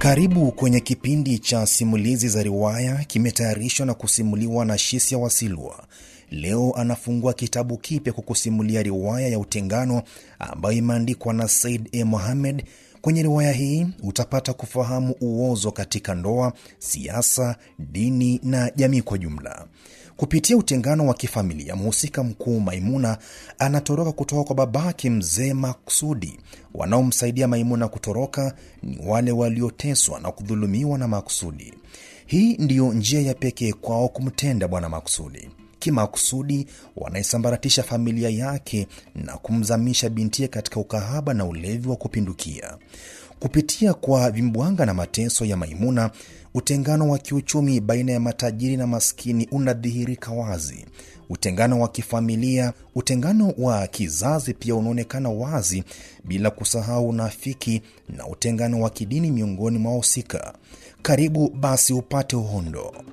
Karibu kwenye kipindi cha simulizi za riwaya, kimetayarishwa na kusimuliwa na Shisia Wasilwa. Leo anafungua kitabu kipya kukusimulia riwaya ya Utengano ambayo imeandikwa na Said A. Mohamed. Kwenye riwaya hii utapata kufahamu uozo katika ndoa, siasa, dini na jamii kwa jumla. Kupitia utengano wa kifamilia, mhusika mkuu Maimuna anatoroka kutoka kwa babake mzee Maksudi. Wanaomsaidia Maimuna kutoroka ni wale walioteswa na kudhulumiwa na Maksudi. Hii ndiyo njia ya pekee kwao kumtenda bwana Maksudi. Kimakusudi wanaisambaratisha familia yake na kumzamisha bintie katika ukahaba na ulevi wa kupindukia. Kupitia kwa vimbwanga na mateso ya Maimuna, utengano wa kiuchumi baina ya matajiri na maskini unadhihirika wazi. Utengano wa kifamilia, utengano wa kizazi pia unaonekana wazi, bila kusahau unafiki na utengano wa kidini miongoni mwa wahusika. Karibu basi upate uhondo.